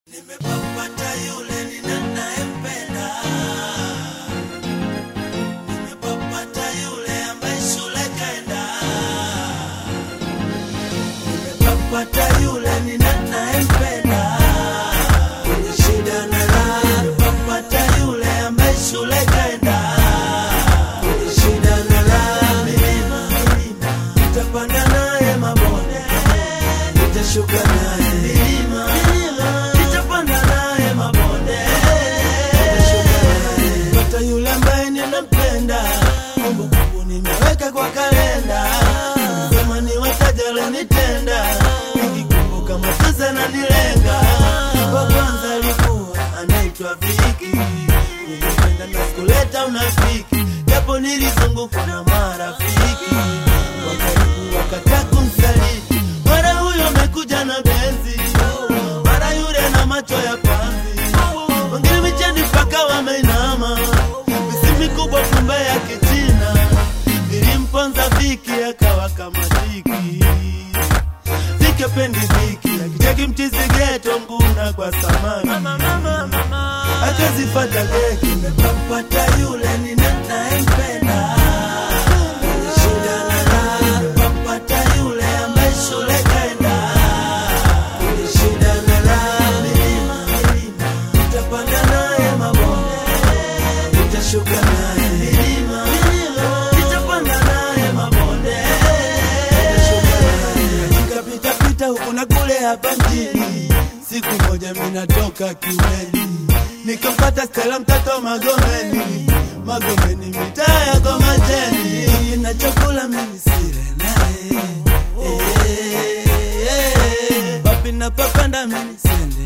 Nimepapata yule ninayempenda, nimepapata yule ambaye shule kaenda, nimepapata yule ninayempenda, kwenye shida na raha, nimepapata yule ambaye shule kaenda, kwenye shida na raha, milima milima, nitapanda naye mabonde, nitashuka naye milima milima, nitapanda naye mabonde, nitashuka naye. Pata yule ambaye ninampenda, kumbukumbu nimeweka kwa kalenda, sema ni wataja lonitenda, nikikumbuka machozi ananilenga. Wa kwanza alikuwa anaitwa Viki, nilipenda na sikuleta unafiki, japo nilizungukwa na marafiki wa karibu wakataka kumsaliti. Mara huyo amekuja na benzi, mara yule na macho ya panzi, wengine micheni mpaka wameinama, misi mikubwa kumbe ya kichina, ilimponza Viki akawa kama Viki Viki apendi Viki, akicheki mchizi geto nguna kwa samaki akazifata keki, nimepapata yule ninayempenda shida na raha, nimepapata yule ambaye shule kaenda shida na raha, milima milima, nitapanda naye mabonde, nitashuka naye milima milima, nitapanda naye mabonde, nitashuka naye katika pita pita huku na kule hapa mjini. Siku moja mimi natoka kiweni, nikampata Stella mtoto Magomeni, Magomeni mitaa ya Komajeni, na chakula mimi sile naye Eh, eh, papi napopanda mimi sende